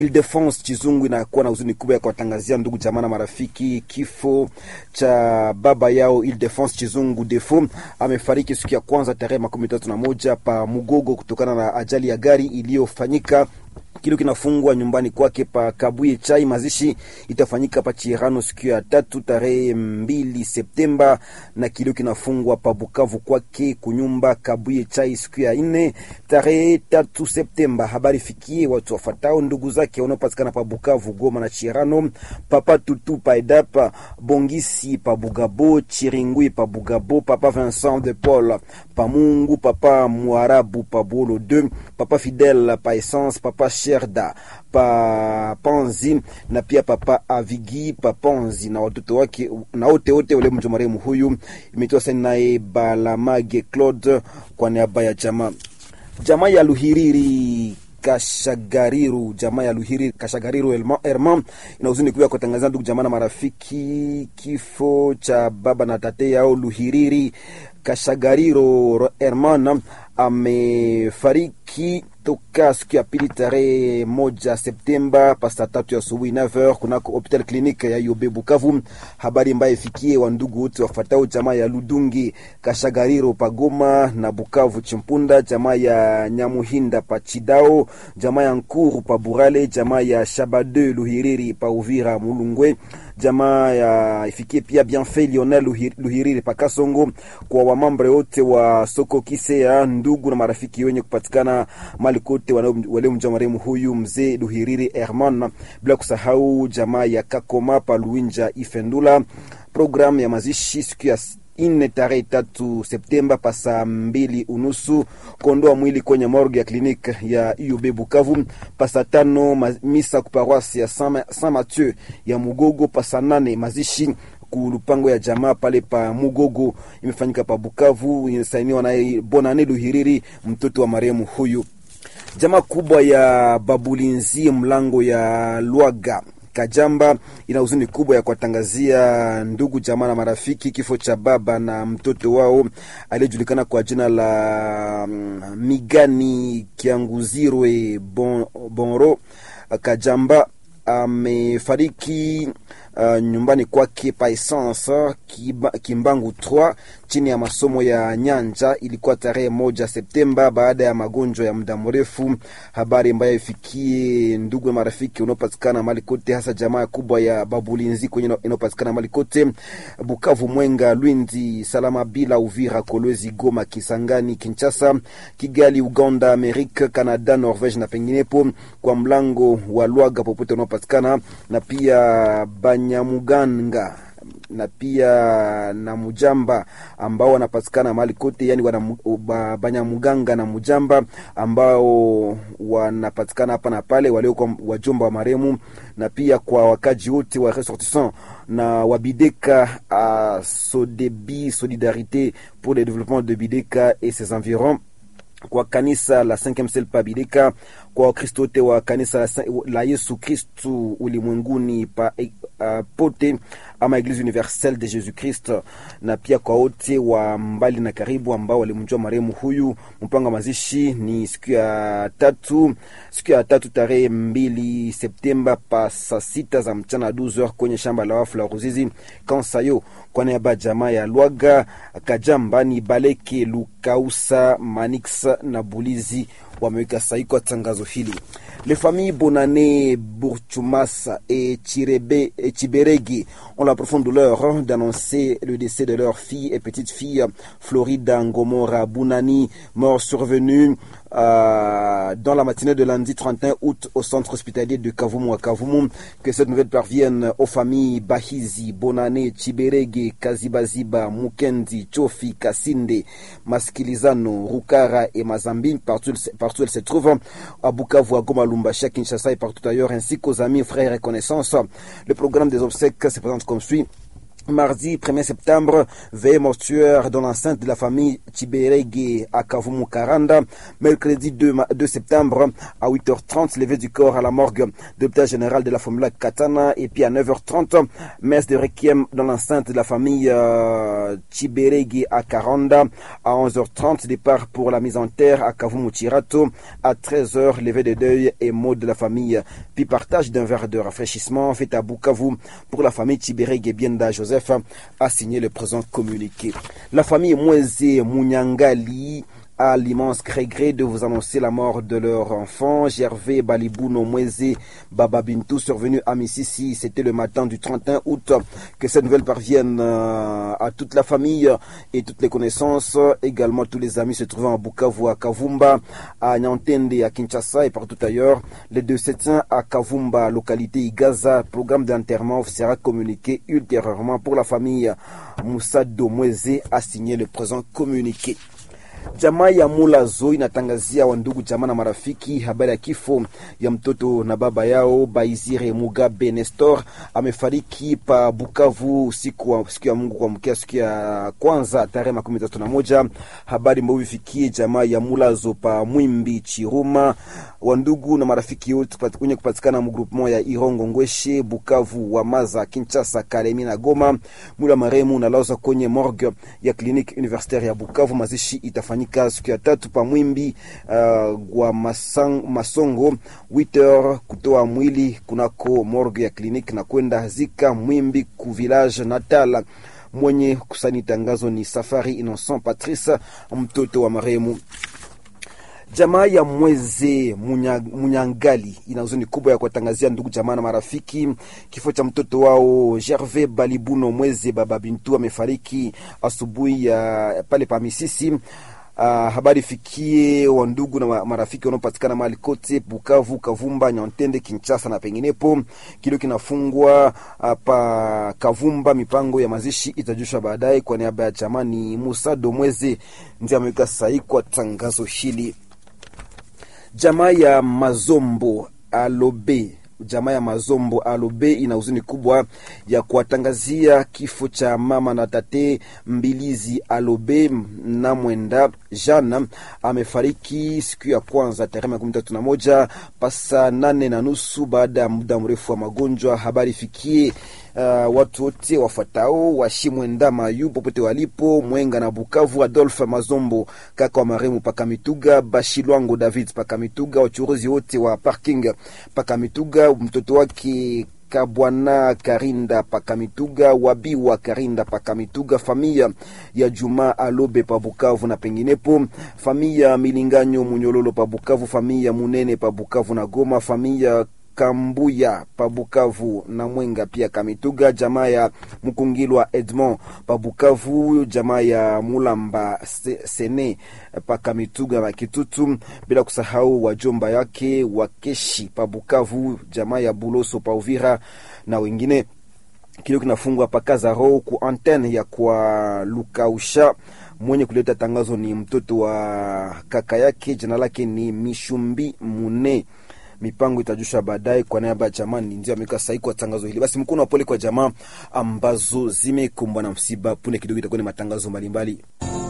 Ildefonse Chizungu inakuwa na huzuni kubwa ya kuwatangazia ndugu jamaa na marafiki kifo cha baba yao Ildefonse Chizungu Defo. Amefariki siku ya kwanza tarehe makumi tatu na moja pa Mugogo kutokana na ajali ya gari iliyofanyika kilo kinafungwa nyumbani kwake pa Kabuye Chai. Mazishi itafanyika pa Chirano siku ya tatu tarehe mbili Septemba, na kilo kinafungwa pa Bukavu kwake kunyumba Kabuye Chai siku ya nne tarehe tatu Septemba. Habari fikie watu wafatao ndugu zake wanaopatikana pa Bukavu, Goma na Chirano, papa Tutu pa Edapa, Bongisi pa Bugabo, Chiringui pa Bugabo, papa Vincent de Paul pa Mungu, papa Mwarabu pa Bolo 2, papa Fidel pa Essence, papa Sherda pa Panzi na pia papa Avigi pa Panzi na watoto wake na wote wote wale mtu marehemu huyu. Imetoa saini naye Balamage Claude kwa niaba ya jamaa jamaa ya Luhiriri Kashagariru, jamaa ya Luhiri Kashagariru Herman ina huzuni kubwa kutangazia ndugu jamaa na marafiki kifo cha baba na tate yao Luhiriri Kashagariro Herman amefariki toka siku ya pili tarehe moja Septemba pasta tatu ya asubuhi 9h kunako hopital klinike ya Yobe Bukavu. Habari ambayo ifikie wa ndugu wote wafatao jamaa ya Ludungi Kashagariro Pagoma na Bukavu Chimpunda, jamaa ya Nyamuhinda pa Chidao, jamaa ya Nkuru pa Burale, jamaa ya Shabade Luhiriri pa Uvira Mulungwe, jamaa ya ifikie pia Bienfait Lionel Luhiriri pa Kasongo, kwa wamambre wote wa soko kise ya ndugu na marafiki wenye kupatikana mali kote waliomjua marehemu huyu mzee Luhiriri Herman, bila kusahau jamaa ya Kakoma pa Luinja Ifendula. Programu ya mazishi siku ya ine tarehe tatu Septemba pa saa mbili unusu kuondoa mwili kwenye morgue ya kliniki ya UB Bukavu. Pa saa tano misa kuparoisi ya Saint Mathieu ya Mugogo. Pa saa nane mazishi kulupango ya jamaa pale pa Mugogo imefanyika pa Bukavu, inasainiwa naye Bonane Luhiriri, mtoto wa marehemu huyu. Jamaa kubwa ya Babulinzi mlango ya Lwaga Kajamba ina huzuni kubwa ya kuwatangazia ndugu jamaa na marafiki kifo cha baba na mtoto wao aliyejulikana kwa jina la Migani Kianguzirwe bon, Bonro Kajamba amefariki uh, nyumbani kwake pa Essence Kimbangu 3 chini ya masomo ya Nyanja. Ilikuwa tarehe moja Septemba baada ya magonjwa ya muda mrefu. Habari ambayo ifikie ndugu na marafiki unaopatikana mali kote, hasa jamaa kubwa ya Babulinzi kwenye inayopatikana mali kote Bukavu, Mwenga, Lwindi, Salama bila Uvira, Kolwezi, Goma, Kisangani, Kinshasa, Kigali, Uganda, Amerika, Canada, Norvege na penginepo, kwa mlango wa Lwaga popote unaopatikana na pia Banyamuganga na pia na Mujamba ambao wanapatikana mahali kote, yani wana Banyamuganga na Mujamba ambao wanapatikana hapa na pale, waliokuwa wajomba wa maremu, na pia kwa wakaji wote wa ressortissant na wabideka a Sodebi Solidarité pour le développement de Bideka et ses environs kwa kanisa la 5e Sel pa Bideka, kwa Wakristo wote wa kanisa la Yesu Kristu ulimwenguni pa uh, pote ama Eglise Universelle de Jesus Christ, na pia kwa wote wa mbali na karibu ambao walimjua marehemu huyu. Mpango wa mazishi ni siku ya tatu, siku ya tatu tarehe mbili Septemba pa saa sita za mchana 12h kwenye shamba la wafu la Ruzizi Kansayo, kwa niaba jamaa ya Lwaga Kajamba ni Baleke Lukausa Manix na Bulizi wameweka sahihi kwa tangazo hili. Les familles Bonane, Bourchumasa et, Chirebe, et Chiberegi ont la profonde douleur d'annoncer le décès de leur fille et petite fille Florida Ngomora Bunani, mort survenue euh, dans la matinée de lundi 31 août au centre hospitalier de Kavumu à Kavumu. Que cette nouvelle parvienne aux familles Bahizi, Bonane, Chiberege, Kazibaziba, Mukendi, Chofi, Kasinde, Maskilizano, Rukara et Mazambi, partout, partout elles se trouvent, à Bukavu, à Goma, Lumbashi, à Kinshasa et partout ailleurs, ainsi qu'aux amis, frères et connaissances. Le programme des obsèques se présente comme suit. Mardi 1er septembre, veille mortuaire dans l'enceinte de la famille Chiberege à Kavumu Karanda. Mercredi 2, 2 septembre à 8h30, levée du corps à la morgue de l'hôpital général de la Formula Katana. Et puis à 9h30, messe de requiem dans l'enceinte de la famille euh, Chiberege à Karanda. À 11h30, départ pour la mise en terre à Kavumu Chirato. À 13h, levée de deuil et mot de la famille. Puis partage d'un verre de rafraîchissement fait à Bukavu pour la famille Chiberege Bienda Joseph a signé le présent communiqué. La famille Mweze Munyangali a l'immense regret de vous annoncer la mort de leur enfant, Gervais Balibuno Mweze Bababintou, survenu à Mississi. C'était le matin du 31 août. Que cette nouvelle parvienne à toute la famille et toutes les connaissances, également tous les amis se trouvant à Bukavu, à Kavumba, à Nyantende, à Kinshasa et partout ailleurs. Les deux septiens à Kavumba, localité Igaza. Programme d'enterrement sera communiqué ultérieurement pour la famille. Moussa Domweze a signé le présent communiqué. Jamaa ya Mulazo inatangazia wandugu jamaa na marafiki habari ya kifo ya mtoto na baba yao Baizire Mugabe Nestor amefariki pa Bukavu usiku wa siku ya Mungu kuamkia siku ya kwanza tarehe makumi tatu na moja. Habari ambayo ifikie jamaa ya Mulazo pa Mwimbi Chiruma, wandugu na marafiki wote wenye kupatikana mgrupement ya Irongo Ngweshe, Bukavu, Wamaza, Kinshasa, Kalemi na Goma. Mwili wa marehemu unalazwa kwenye morgue ya kliniki universitaire ya Bukavu. Mazishi itafanyika siku ya tatu pa Mwimbi uh, gwa masang, Masongo 8h kutoa mwili kunako morgue ya kliniki na kwenda zika Mwimbi ku village natal. Mwenye kusani tangazo ni Safari Innocent Patrice, mtoto wa marehemu. Jamaa ya Mweze Munya, Munyangali ina huzuni kubwa ya kuwatangazia ndugu jamaa na marafiki kifo cha mtoto wao Gervais Balibuno Mweze Baba Bintu amefariki asubuhi ya pale pa Misisi. Uh, habari fikie wa ndugu na marafiki wanaopatikana mahali kote Bukavu, Kavumba, Nyantende, Kinshasa na penginepo. Kilio kinafungwa uh, pa Kavumba. Mipango ya mazishi itajushwa baadaye. Kwa niaba ya jamani, Musa Domweze ndiye ameweka sahihi kwa tangazo hili. Jamaa ya Mazombo Alobe jamaa ya Mazombo Alobe ina huzuni kubwa ya kuwatangazia kifo cha mama na tate Mbilizi Alobe na mwenda Jana amefariki siku ya kwanza tarehe makumi tatu na moja pasa nane na nusu baada ya muda mrefu wa magonjwa. Habari fikie Uh, watu wote wafatao washimwenda mayu popote walipo Mwenga na Bukavu. Adolphe Mazombo kaka wa maremu Pakamituga, Bashilwango David Pakamituga, wachuruzi wote wa parking Pakamituga, mtoto wake Kabwana Karinda Pakamituga, Wabiwa Karinda Pakamituga, familia ya Juma Alobe pa Bukavu na penginepo, familia Milinganyo Munyololo pa Bukavu, familia Munene pa Bukavu na Goma, familia Kambuya Pabukavu na Mwenga pia Kamituga, jamaa ya Mkungilwa Edmond Pabukavu, jamaa ya Mulamba Sene Pakamituga na Kitutu, bila kusahau wajomba yake Wakeshi Pabukavu, jamaa ya Buloso pa Uvira na wengine. Kilio kinafungwa pakazaro ku antenne ya kwa Lukausha. Mwenye kuleta tangazo ni mtoto wa kaka yake, jina lake ni Mishumbi Mune mipango itajusha baadaye. Kwa niaba ya jamaa ndio ameweka sahihi kwa tangazo hili. Basi mkono wa pole kwa jamaa ambazo zimekumbwa na msiba. Punde kidogo itakuwa ni matangazo mbalimbali.